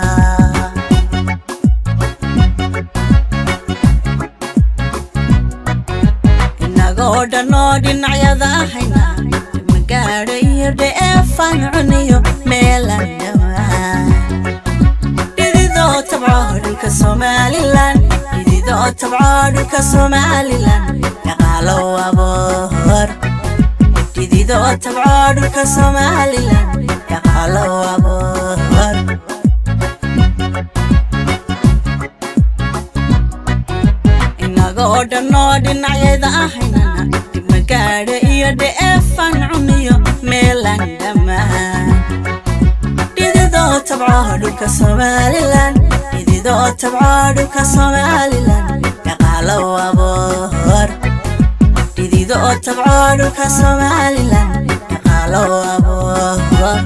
inagoo dhanoo dhinacyada ahayna magaadha iyo dheefaan cuniyo meelan dhamaan dhididoo tabco dhulka somalilan dhididoo tabco dhulka somalilan dhaqaalo aboor dhididoo tabco dhulka somalilan dhaqaalo aboor inagoo dhanoo dhinacyada ahaynana dhibmagaadha iyo dheefaan cuniyo meelan dhammaan dhididoo tabco dhulka somalilan dhididoo tabco dhulka somalilan dhaqaalo aboor dhididoo tabco dhulka somalilan dhaqaalo aboor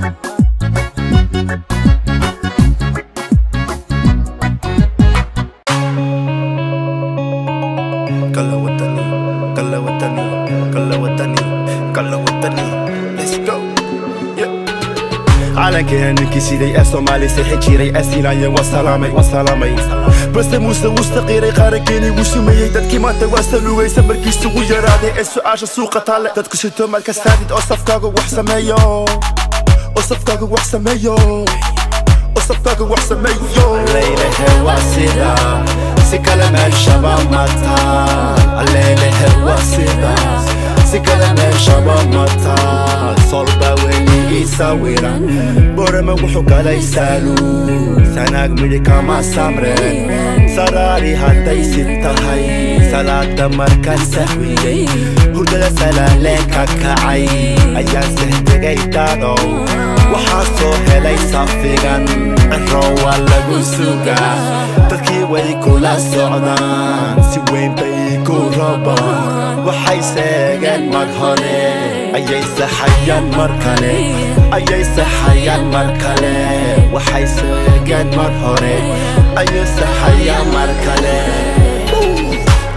Kala watani, kala watani, kala watani, kala watani. Let's go. calankeennakii siday ee soomaali sixi jiray ee siinaayeen waa salaamay waa salaamay balse muuse wustaqiiray qaarankeenii wuu sumeeyey dadkii maanta waa salugaysa markiisu ugu yaraaday ee su'aasha suuqa taale dadku sito marka saadid oo safkaaga wax sameeyo oo safkaaga wax sameeyo oo safkaaga wax sameeyo Leylehe waa sida si kale meeshaba mataan Leylehe waa sida si kale meeshaba mataan solba weyni ii sawiran borama wuxuu galay saalu sanaag midhi kama samreen saraari hadday si tahay salaada markaan sahwiyey hurdada salaaleen ka kacay ayaan sehtegay dadow waxaa soo helay safigan ciro waa lagu sugaa dadkii way kula socdaan si weyn bay ku rabaan waxay seegeen mar hore ayay saxayaan mar kale ayay saxayaan mar kale waxay seegeen mar hore ayay saxayaan mar kale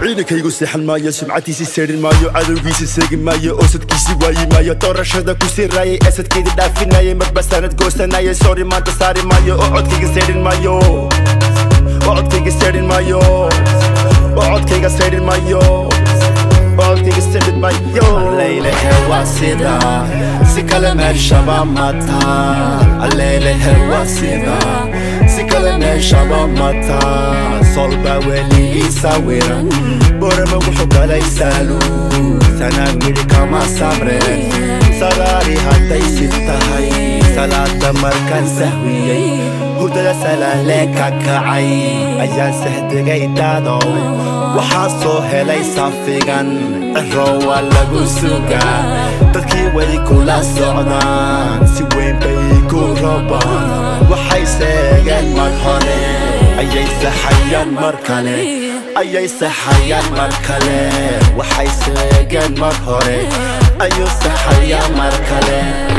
ciidankaygu seexan maayo sumcadiisi seedhin maayo cadowgiisi seegi maayo oosadkiisi waayi maayo doorashada ku siraayay asadkeedi dhaafinayay marba sanad goosanayay sori maanta saari maayo oo codkayga seedhin maayo oo codkayga seedhin maayo oo codkayga seedhin maayo codkayga seedhin maayo Allailehe waa sida si kale meeshaba mataa Allailehe waa sida si kale meeshaba mataa solba weli ii sawiran borama wuxuu galay saalu sana midhi kama samreen saraari hadday si tahay salaada markaan sahwiyey hurdada salaale ka kacay ayaa sahdigay daadow waxaa soo helay safigan ciro waa lagu sugaa dadkii way kula socdaan si weyn bay ku robaan waxay seegeen mar hore ayay saxayaan mar kale ayay saxayaan mar kale waxay seegeen mar hore ayuu saxayaan mar kale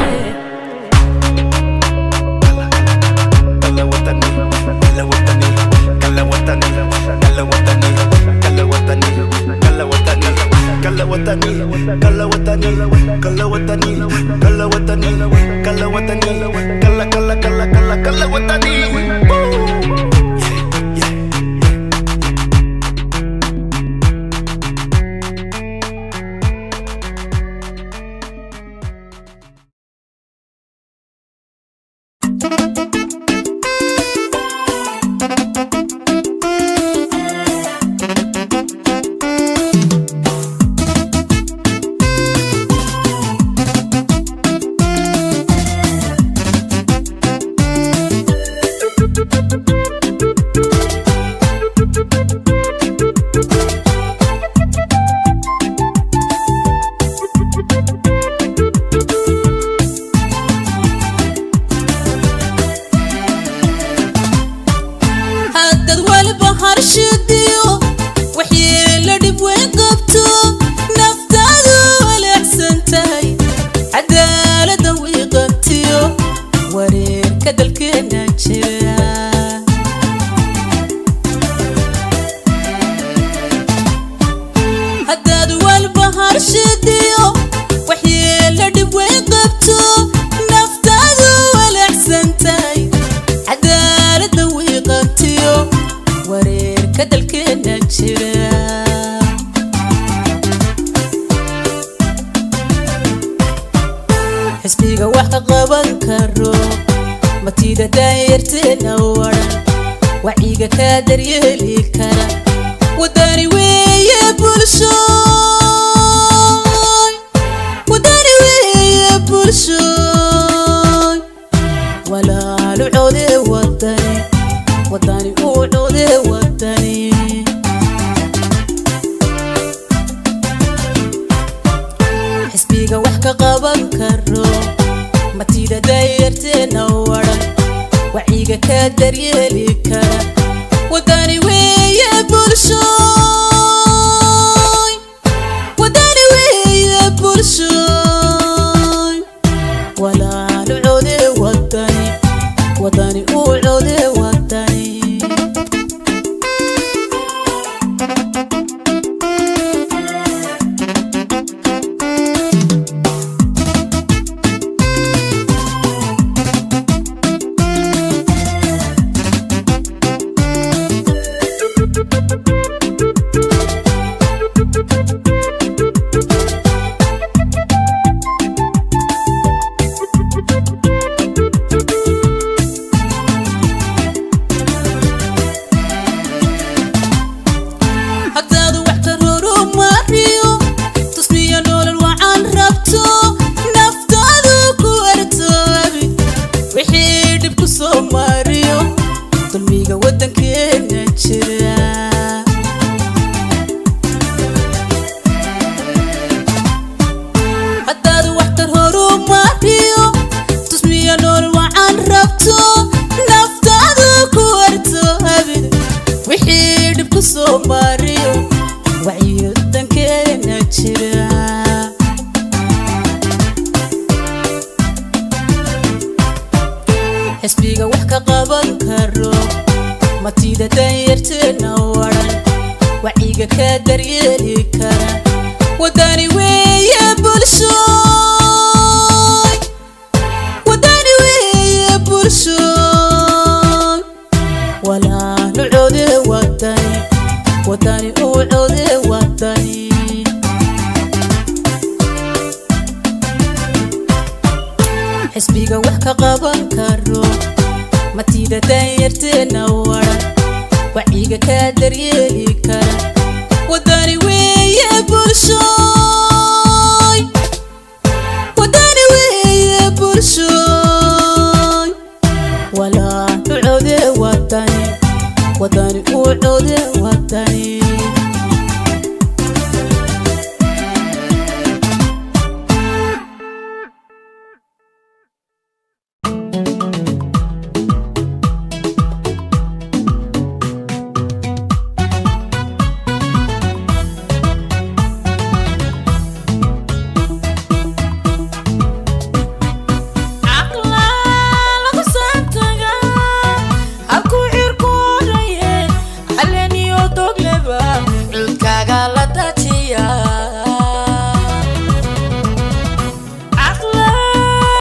Kala watani, kala watani, kala watani, kala watani, kala watani, kala watani, kala watani, kala watani, kala watani, kala watani, kala watani, kala kala kala kala kala watani. Woo! haddad waliba harshidiyo waxyeelo dhib weyn qabto naftaadu walaacsan tahay cadaalada wiiqabtiyo wareerka dalkeena jira haddaad waliba harshidiyo waxyeelo dhib weyn qabto naftaadu walaacsan tahay cadaalada wiiqabtiyo wareerka dalkeena jira xisbiga wax ka qaban karo matida daayarteena waran wacyiga kaa daryeeli kara wadani weeye bulsho wadani weeye bulsho walaalu code wadani wadani uu code wadani xisbiga wax ka qaban karo matida daayarteena waran wacyiga kaa daryeeli kara wadani weeye bulsho wadani weeye bulsho walaalu code wadani wadani uu code wadani haddaad wax ka roromariyo tusmiya nolol wacan rabto naftaadu ku artoobi wixii dhib ku soo mariyo dulmiga waddankeena jira haddaad wax ka roromariyo tusmiya nolol wacan rabto naftaadu ku artoobi wixii dhib ku soo mariyo wacyiga dankeena jira xisbiga wax ka qaban karo matida danyarteena waran wacyiga wacyiga ka daryeeli kara wadani weeye bulshooy wadani weeye bulshooy walaanu code wadani wadani uu code wadani xisbiga wax ka qaban karo matida danyarteena waran wacyiga ka daryeeli kara wadani weeye bulsho